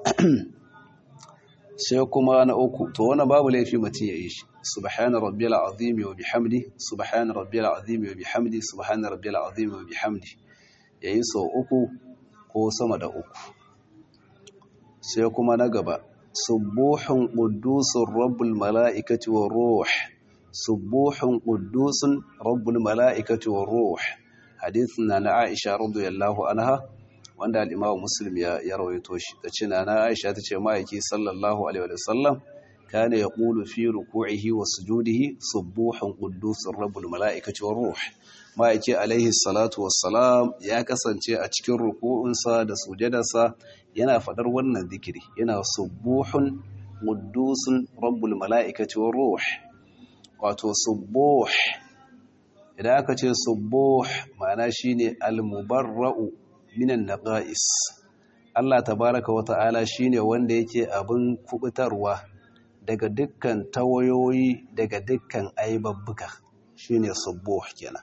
sai kuma na uku to wannan babu laifi mutum ya yi shi subhana rabbil azim wa bihamdi subhana rabbil azim wa bihamdi subhana rabbil azim wa bihamdi yayi sau uku ko sama da uku sai kuma na gaba subuhun quddusun rabbul mala'ikati war ruh subuhun quddusun rabbul mala'ikati war ruh hadithin na na Aisha radiyallahu anha wanda al-Imam Muslim ya ya rawaito shi tace na na Aisha tace ma'aiki sallallahu alaihi wa sallam kana yaqulu fi ruku'ihi wa sujudihi subuhun quddusun rabbul mala'ikati war ruh ma'aiki alaihi salatu wassalam ya kasance a cikin ruku'unsa da sujadarsa yana faɗar wannan zikiri yana subuhun quddusun rabbul mala'ikati war ruh wato subuh idan aka ce subuh ma'ana shine al-mubarra'u minan naqais Allah tabaraka wa ta'ala shine wanda yake abin kubutarwa daga dukkan tawayoyi daga dukkan aibabbuka shine subuh kenan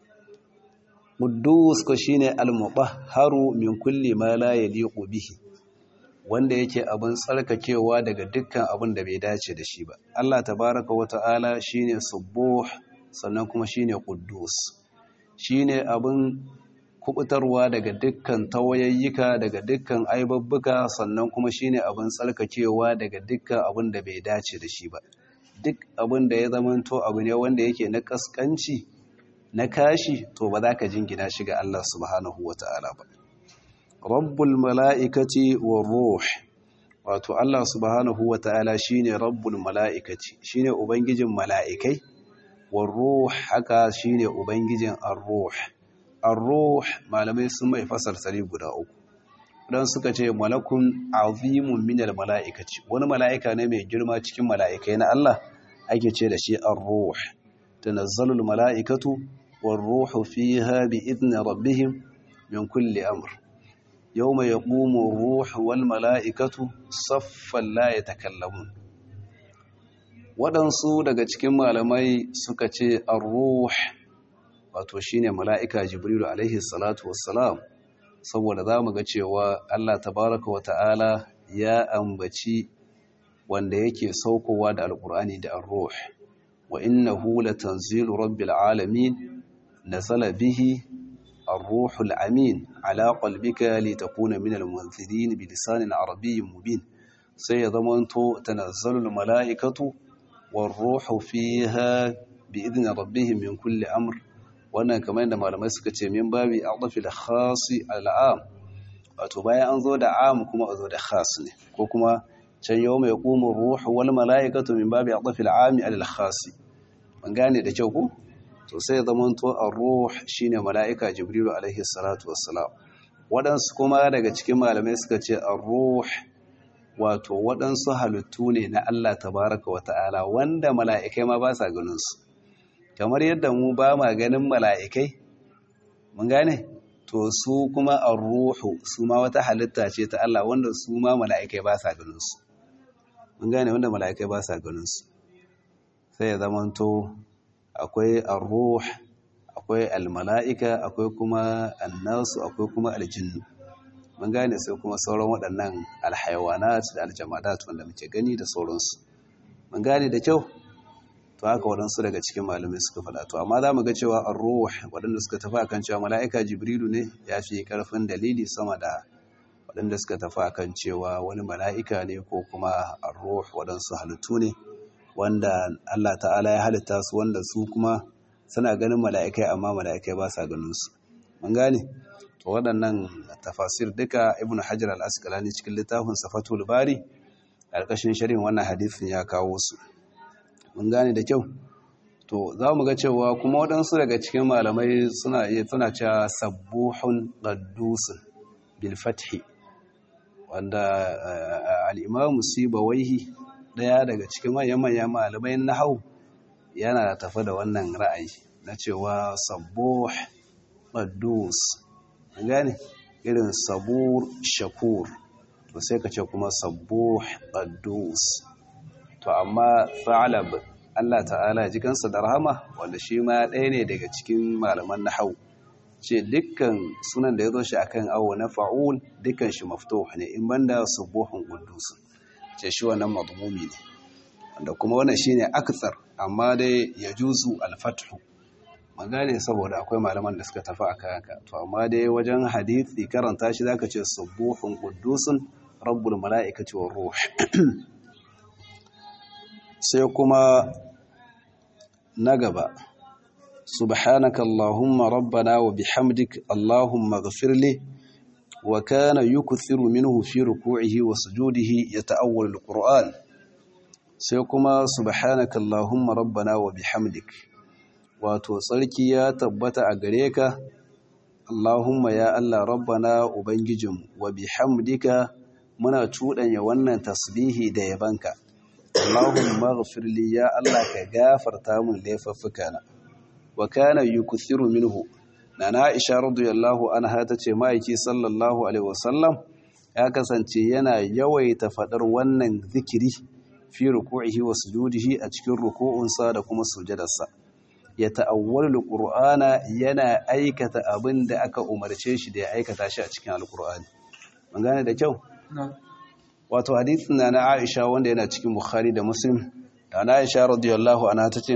quddus ko shine al-mutahharu min kulli ma la yaliqu bihi wanda yake abin tsarkakewa daga dukkan abin da bai dace da shi ba Allah tabaraka wa ta'ala shine subuh sannan kuma shine quddus shine abin kubutarwa daga dukkan tawayayyuka daga dukkan aibabbuka sannan kuma shine abin tsarkakewa daga dukkan abin da bai dace da shi ba duk abin da ya zamanto abu ne wanda yake na kaskanci na kashi to ba za ka jingina shi ga Allah subhanahu wata'ala ba rabbul mala'ikati war ruh wato Allah subhanahu wata'ala shine rabbul mala'ikati shine ubangijin mala'ikai war ruh haka shine ubangijin ar-ruh ar-ruh malamai sun mai fasarsari guda uku dan suka ce malakun azimun minal mala'ikaci wani mala'ika ne mai girma cikin mala'ikai na Allah ake ce da shi ar-ruh tanazzalul mala'ikatu war-ruhu fiha bi idni rabbihim min kulli amr yawma yaqumu ar-ruhu wal mala'ikatu saffan la yatakallamun waɗansu daga cikin malamai suka ce ar-ruh wato shine mala'ika jibrilu alaihi salatu wassalam saboda za mu ga cewa Allah tabaraka wa ta'ala ya ambaci wanda yake saukowa da alkur'ani da ar-ruh wa innahu latanzilu rabbil alamin nazala bihi ar-ruhul amin ala qalbika litakuna minal munzirin bilisanin arabiyyin mubin sai ya zamanto tanazzalul mala'ikatu war-ruhu fiha bi idni rabbihim min kulli amr wannan kamar yadda malamai suka ce min babi adafi da khasi al'am wato bayan an zo da am kuma a zo da khas ne ko kuma can yau mai kuma ruhu wal mala'ikatu min babi adafi al'ami alal khasi ban gane da kyau ko to sai zaman to ar-ruh shine mala'ika jibrilu alaihi salatu wassalam waɗansu kuma daga cikin malamai suka ce ar-ruh wato waɗansu halittu ne na Allah tabaraka wa ta'ala wanda mala'ikai ma ba sa ganin su kamar yadda mu ba ma ganin mala'ikai mun gane to su kuma a ruhu su ma wata halitta ce ta Allah wanda su ma mala'ikai ba sa ganinsu mun gane wanda mala'ikai ba sa ganinsu sai ya zamanto akwai ar-ruh akwai al-mala'ika akwai kuma annasu akwai kuma aljinnu mun gane sai kuma sauran waɗannan alhaiwanat da aljamadat wanda muke gani da sauransu mun gane da kyau to haka waɗansu daga cikin malamai suka faɗa to amma za mu ga cewa ar-ruh waɗanda suka tafi akan cewa mala'ika jibrilu ne ya fi ƙarfin dalili sama da waɗanda suka tafi akan cewa wani mala'ika ne ko kuma ar-ruh waɗansu halittu ne wanda Allah ta'ala ya halitta su wanda su kuma suna ganin mala'ikai amma mala'ikai ba sa ganin su mun gane to waɗannan tafasir duka ibn hajar al-asqalani cikin littafin safatul bari ƙarƙashin sharhin wannan hadisin ya kawo su mun gane da kyau to za mu ga cewa kuma waɗansu daga cikin malamai suna iya suna cewa sabbuhun qaddusun bil fathi wanda al-imamu sibawaihi daya daga cikin manyan manyan malamai nahwu yana tafi da wannan ra'ayi na cewa sabbuh qaddus gane irin sabur shakur to sai ka ce kuma sabbuh qaddus to amma Sa'alab Allah ta'ala ji kansa da rahama wanda shi ma ɗaya ne daga cikin malaman nahau ce dukkan sunan da ya zo shi akan awo na fa'ul dukkan shi maftuh ne in banda subuhun quddus ce shi wannan madmumi ne wanda kuma wannan shine akthar amma dai yajuzu al-fathu magane saboda akwai malaman da suka tafi akan haka to amma dai wajen hadisi karanta shi zaka ce subuhun quddusun rabbul mala'ikati war ruh sai kuma na gaba subhanaka allahumma rabbana wa bihamdik allahumma ghfirli wa kana yukthiru minhu fi ruku'ihi wa sujudihi yata'awwal alquran sai kuma subhanaka allahumma rabbana wa bihamdik wato tsarki ya tabbata a gare ka allahumma ya allah rabbana ubangijinmu wa bihamdika muna cuɗanya wannan tasbihi da yabanka Allahumma ghfir li ya Allah ka gafarta mun laifuffukana wa kana yukthiru minhu nana Aisha radiyallahu anha tace maiki sallallahu alaihi wasallam ya kasance yana yawaita fadar wannan zikiri fi ruku'ihi wa sujudihi a cikin ruku'unsa da kuma sujadarsa ya ta'awwal alqur'ana yana aikata abin da aka umarce shi da ya aikata shi a cikin alqur'ani mun gane da kyau wato hadisin na Aisha wanda yana cikin Bukhari da Muslim da Aisha radiyallahu anha tace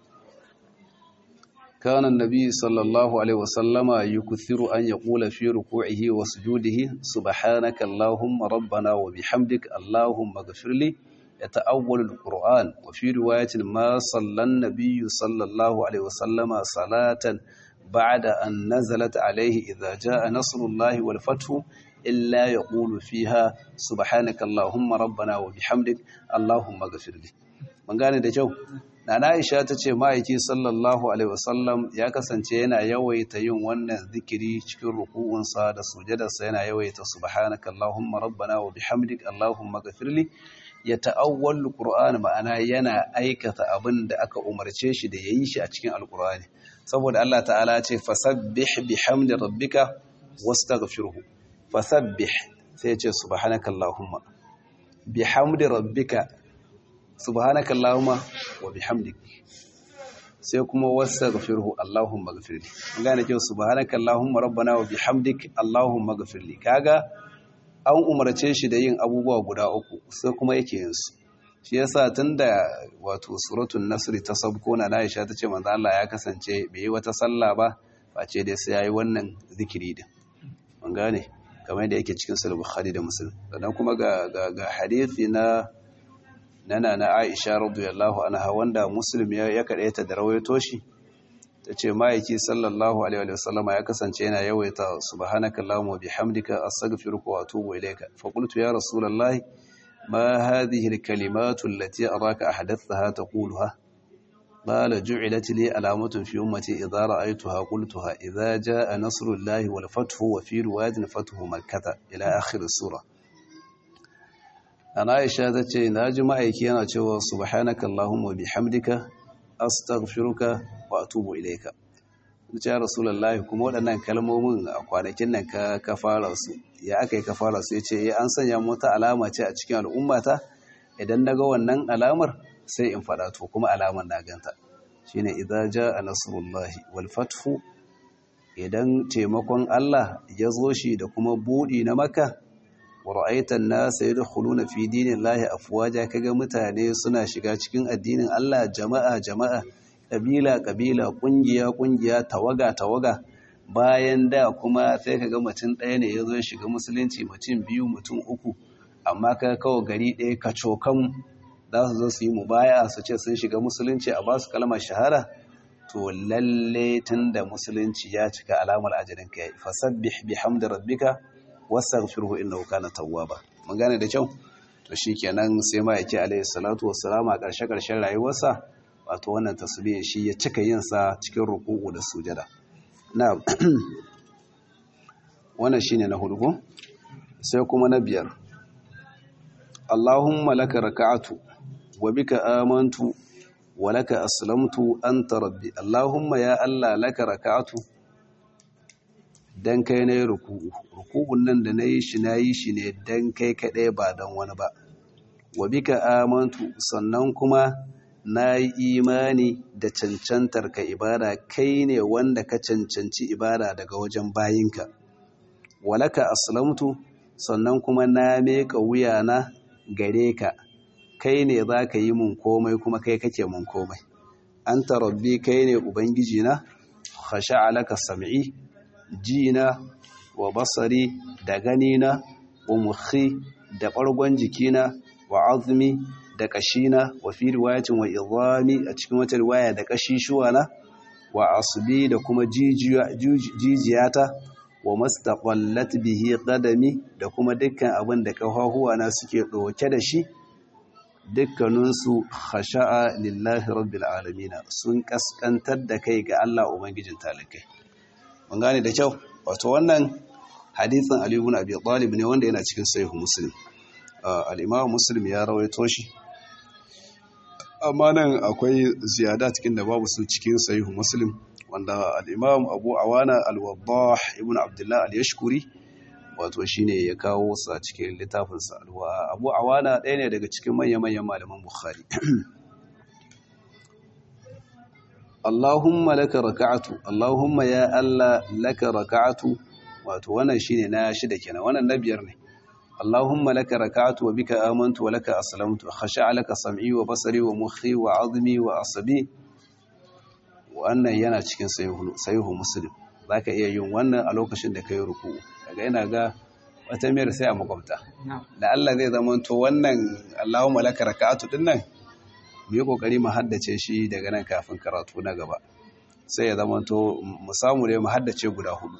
كان النبي صلى الله عليه وسلم يكثر أن يقول في ركوعه وسجوده سبحانك اللهم ربنا وبحمدك اللهم اغفر لي يتأول القرآن وفي رواية ما صلى النبي صلى الله عليه وسلم صلاة بعد أن نزلت عليه إذا جاء نصر الله والفتح إلا يقول فيها سبحانك اللهم ربنا وبحمدك اللهم اغفر لي من قال ده جو Nana Aisha ta ce ma'aiki sallallahu Alaihi wasallam ya kasance yana yawaita yin wannan zikiri cikin ruku'unsa da sujadarsa yana yawaita subhanaka Allahumma rabbana wa bihamdik Allahumma gafirli ya ta'awwal Qur'an ma'ana yana aikata abin da aka umarce shi da yayi shi a cikin Alƙur'ani saboda Allah ta'ala ce fasabbih bihamdi rabbika wastaghfirhu fasabbih sai ya ce subhanaka Allahumma bihamdi rabbika subhanaka allahumma wa bihamdik sai kuma wastaghfirhu allahumma ghfirli gane cewa subhanaka allahumma rabbana wa bihamdik allahumma ghfirli kaga an umarce shi da yin abubuwa guda uku sai kuma yake yin su shi yasa tunda wato suratul nasr ta sabko na Aisha tace manzo Allah ya kasance bai yi wata sallah ba face dai sai yayi wannan zikiri din mun gane kamar yadda yake cikin sahih bukhari da muslim sannan kuma ga ga hadisi na nana na Aisha radiyallahu anha wanda Muslim ya kadaita da rawaito shi tace ma'aiki sallallahu alaihi wa sallama ya kasance yana yawaita subhanaka allahumma bihamdika astaghfiruka wa atubu ilayka fa qultu ya rasulullahi ma hadhihi alkalimatu allati araka ahdathaha taquluha قال جعلت لي علامة في أمتي إذا رأيتها قلتها إذا جاء نصر الله والفتح وفي رواية فتح مكة إلى آخر السورة ana aisha ta ce na ji ma'aiki yana cewa subhanaka allahumma bihamdika astaghfiruka wa atubu ilayka ce ya rasulullahi kuma waɗannan kalmomin a kwanakin nan ka ka fara su ya aka yi ka fara su yace eh an sanya mota alama ce a cikin al'ummata idan naga wannan alamar sai in faɗa to kuma alamar na ganta shine idza jaa nasrullahi wal fathu idan taimakon Allah ya zo shi da kuma buɗi na maka wara'aitan nasa yadkhuluna fi dinillahi afwaja kaga mutane suna shiga cikin addinin Allah jama'a jama'a kabila kabila kungiya kungiya tawaga tawaga bayan da kuma sai kaga mutum ɗaya ne yazo shiga musulunci mutum biyu mutum uku amma kaga kawo gari ɗaya kacokan za su zo su yi mubaya su ce sun shiga musulunci a basu kalmar shahara to lalle tunda musulunci ya cika alamar ajalin kai fasabbih bihamdi rabbika wastaghfirhu innahu kana tawwaba mun gane da kyau to shikenan sai ma yake alayhi salatu wassalamu a ƙarshe ƙarshen rayuwarsa wato wannan tasbih shi ya cika yin sa cikin ruku'u da sujada na wannan shine na hudu sai kuma na biyar Allahumma laka raka'atu wa bika amantu wa laka aslamtu anta rabbi Allahumma ya Allah laka raka'atu dan kai na yi ruku'u ruku'un nan da na yi shi na yi shi ne dan kai kaɗai ba don wani ba wa bika amantu sannan kuma na yi imani da cancantar ka ibada kai ne wanda ka cancanci ibada daga wajen bayinka walaka aslamtu sannan kuma na meka wuyana gare ka kai ne za ka yi mun komai kuma kai kake mun komai an rabbi kai ne ubangiji na khasha'a laka sam'i jina wa basari da ganina wa mukhi da ɓargon jikina wa azumi da ƙashina wa fi riwayatin wa izami a cikin wata riwaya da ƙashishuwana wa asubi da kuma jijiyata wa mastaqallat bihi qadami da kuma dukkan abin da kafahuwana suke ɗauke da shi dukkaninsu khasha'a lillahi rabbil alamin sun kaskantar da kai ga Allah ubangijin talikai mun gane da kyau wato wannan hadisin Ali ibn Abi Talib ne wanda yana cikin sahih Muslim al-Imam Muslim ya rawaito shi amma nan akwai ziyada cikin da babu su cikin sahih Muslim wanda al-Imam Abu Awana al-Waddah ibn Abdullah al-Yashkuri wato shine ya kawo su a cikin littafin sa Abu Awana ɗaya ne daga cikin manyan manyan malaman Bukhari Allahumma laka raka'atu Allahumma ya Allah laka raka'atu wato wannan shine na shida kenan wannan na biyar ne Allahumma laka raka'atu wa bika amantu wa laka aslamtu khasha'a laka sam'i wa basari wa mukhi wa 'azmi wa asabi wannan yana cikin sahihu muslim zaka iya yin wannan a lokacin da kai ruku'u kaga ina ga wata miyar sai a makwabta da Allah zai zama to wannan Allahumma laka raka'atu din nan mu yi kokari mu haddace shi daga nan kafin karatu na gaba sai ya zama to mu samu ne mu haddace guda hudu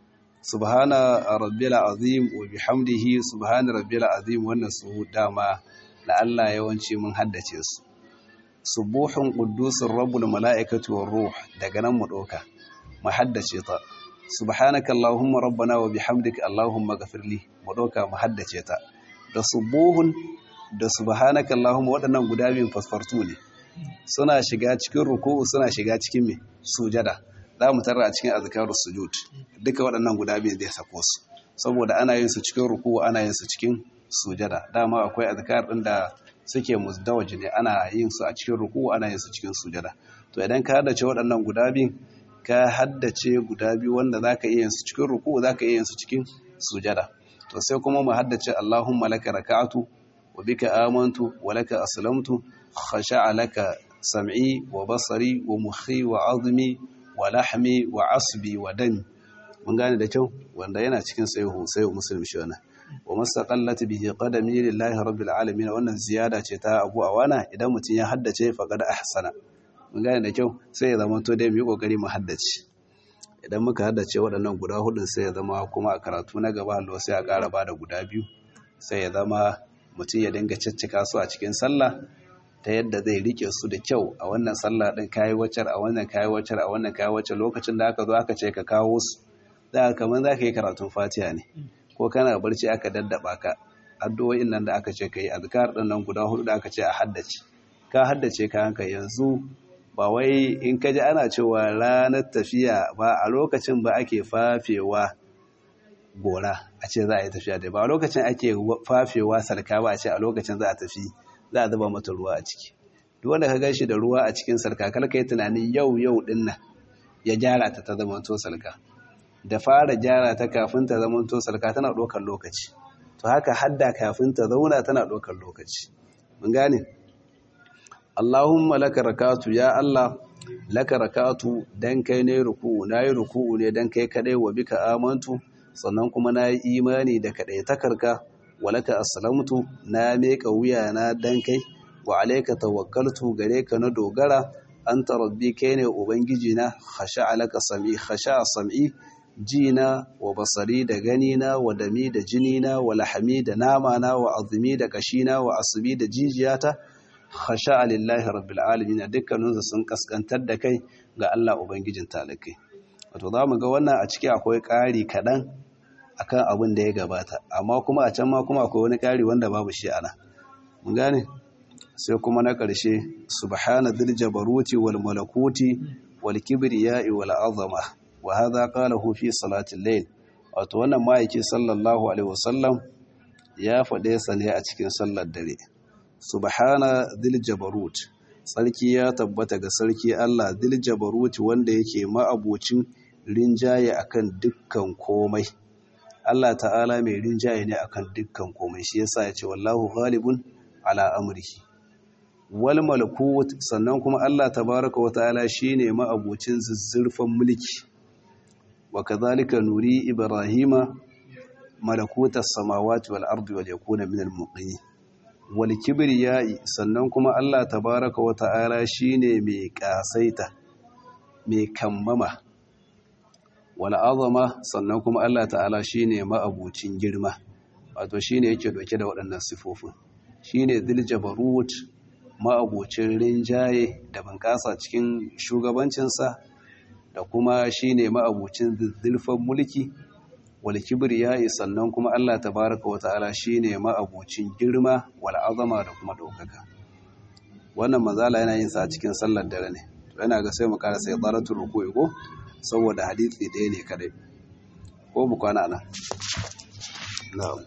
subhana rabbil azim wa bihamdihi subhana rabbil azim wannan su dama da Allah yawanci mun haddace su subuhun quddusur rabbul malaikatu war ruh daga nan mu doka mu haddace ta subhanaka allahumma rabbana wa bihamdika allahumma ghafirli mu doka mu haddace ta da subuhun da subhanaka allahumma waɗannan guda biyun fasfartu ne suna shiga cikin ruku'u suna shiga cikin me sujada za mu tarra a cikin azkarus sujud duka waɗannan guda biyun zai sako su saboda ana yin su cikin ruku'u ana yin su cikin sujada dama akwai azkar din da suke musdawaji ne ana yin su a cikin ruku'u ana yin su cikin sujada to idan ka haddace waɗannan guda biyun ka haddace guda biyu wanda zaka iya yin su cikin ruku'u zaka iya yin su cikin sujada to sai kuma mu haddace Allahumma laka raka'atu wa bika amantu wa laka aslamtu khasha'a laka sam'i wa basari wa mukhi wa azmi wa lahmi wa asbi wa dami mun gane da kyau wanda yana cikin sahihu sahihu muslim shi wannan wa mastaqallat bihi qadami lillahi rabbil alamin wannan ziyada ce ta Abu Awana idan mutum ya haddace faqad ahsana mun gane da kyau sai ya zama to dai mu yi kokari mu haddace idan muka haddace waɗannan guda hudun sai ya zama kuma a karatu na gaba Allah sai ya ƙara bada guda biyu sai ya zama mutum ya dinga ciccika su a cikin sallah ta yadda zai rike su da kyau a wannan sallah din kayi waccar a wannan kayi waccar a wannan kayi waccar lokacin da aka zo aka ce ka kawo su da kamar za ka yi karatun fatiha ne ko kana barci aka daddaba ka addu'o'in nan da aka ce ka yi azkar din nan guda hudu da aka ce a haddace ka haddace ka hanka yanzu ba wai in ka ji ana cewa ranar tafiya ba a lokacin ba ake fafewa gora a ce za a yi tafiya da ba a lokacin ake fafewa sarka ba a ce a lokacin za a tafi za a zuba mata ruwa a ciki duk wanda ka gashi da ruwa a cikin sarka kar ka yi tunanin yau yau din nan ya gyara ta ta zama to sarka da fara gyara ta kafin ta zama to sarka tana ɗaukar lokaci to haka hadda kafin ta zauna tana ɗaukar lokaci mun gane Allahumma laka rakatu ya Allah laka rakatu dan kai ne ruku'u nayi ruku'u ne dan kai kadai wa bika amantu sannan kuma nayi imani da kadai takarka walaka aslamtu na meka wuya na dan kai wa alayka tawakkaltu gare ka na dogara anta rabbi kai ne ubangiji na khasha alaka sami khasha sam'i jina wa basari da ganina wa dami da jinina wa lahami da nama na wa azumi da kashina wa asbi da jijiyata khasha lillahi rabbil alamin dukkaninsu sun kaskantar da kai ga Allah ubangijin talakai wato zamu ga wannan a ciki akwai ƙari kaɗan akan abin da ya gabata amma kuma a can ma kuma akwai wani ƙari wanda babu shi ana mun gane sai kuma na ƙarshe subhana dhil jabaruti wal malakuti wal kibriya'i wal azama wa hadha qalahu fi salatil layl wato wannan ma'aiki sallallahu alaihi wasallam ya faɗe sa ne a cikin sallar dare subhana dhil jabarut sarki ya tabbata ga sarki Allah dhil jabarut wanda yake ma'abocin rinjaye akan dukkan komai Allah ta'ala mai rinjaye ne akan dukkan komai shi yasa ya ce wallahu ghalibun ala amrihi wal malakut sannan kuma Allah tabaraka wa ta'ala shine ma'abocin zuzzurfan mulki wa kadhalika nuri ibrahima malakutas samawati wal ardi wal yakuna minal muqinin wal kibriyai sannan kuma Allah tabaraka wa ta'ala shine mai kasaita mai kammama wal azama sannan kuma Allah ta'ala shine ma'abucin girma wato shine yake doke da waɗannan sifofin shine dhil jabarut ma'abucin rinjaye da bunƙasa cikin shugabancinsa da kuma shine ma'abucin zulfan mulki wal kibriyai sannan kuma Allah tabaraka wata'ala shine ma'abucin girma wal azama da kuma daukaka wannan mazala yana yin sa cikin sallar dare ne to yana ga sai mu kara sai tsaratul ruku'i ko saboda hadisi ɗaya ne kadai ko mu kwana nan na'am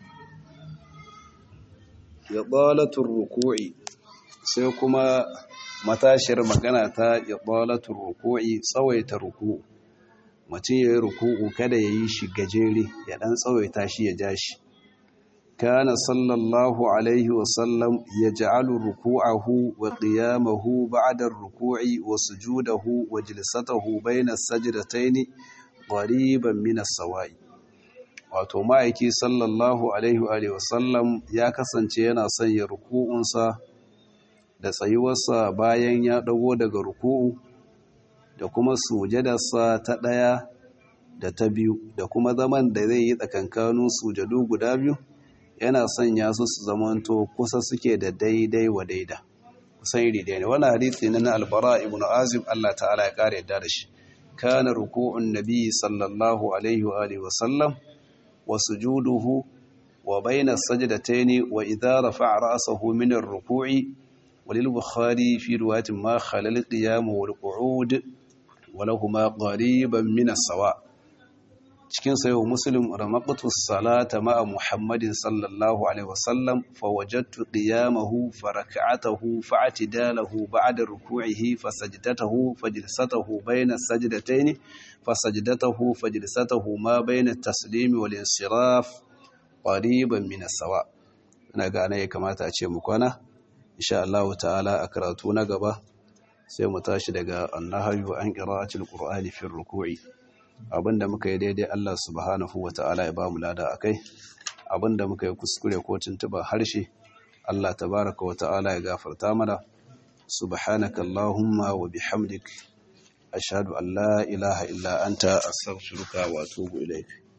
ya tsalatul ruku'i sai kuma matashiyar magana ta ibalatul ruku'i tsawaita ruku'u mutum yayi ruku'u kada yayi shi gajere ya dan tsawaita shi ya ja shi kana sallallahu alaihi wa sallam yaj'alu ruku'ahu wa qiyamahu ba'da ar-ruku'i wa sujudahu wa jilsatahu bayna as-sajdatayn qariban min as-sawa'i wato ma'aiki sallallahu alaihi wa sallam ya kasance yana sanya ruku'unsa da tsayuwarsa bayan ya dago daga ruku'u da kuma sujadarsa ta ɗaya da ta biyu da kuma zaman da zai yi tsakankanin sujadu guda biyu yana sanya su su zamanto kusa suke da daidai wa daida kusan iri ne wani hadisi na na albara ibn azim Allah ta'ala ya kare yadda da shi kana ruku'un nabi sallallahu alaihi wa alihi wa sallam wa sujuduhu wa bayna sajdatayn wa idha rafa'a ra'sahu min ar-ruku'i وللبخاري في رواية ما خلى القيام والقعود ولهما قريبا من السواء cikin sayo muslim ramaqtu salata ma'a muhammadin sallallahu alaihi wasallam fawajadtu qiyamahu farak'atahu fa'tidalahu ba'da ruku'ihi fasajdatahu fajlsatahu bayna sajdatayn fasajdatahu fajlsatahu ma bayna at-taslim wal insiraf qariban min as-sawa ina ga ya kamata a ce mu kwana insha Allah ta'ala a karatu na gaba sai mu tashi daga annahayu an qira'atil qur'ani fi ruku'i abinda muka yi daidai Allah subhanahu wata'ala ya bamu lada akai abinda muka yi kuskure ko tuntuba harshe Allah tabaaraka wata'ala ya gafarta mana subhanaka allahumma wa bihamdik ashhadu an la ilaha illa anta astaghfiruka wa atubu ilayk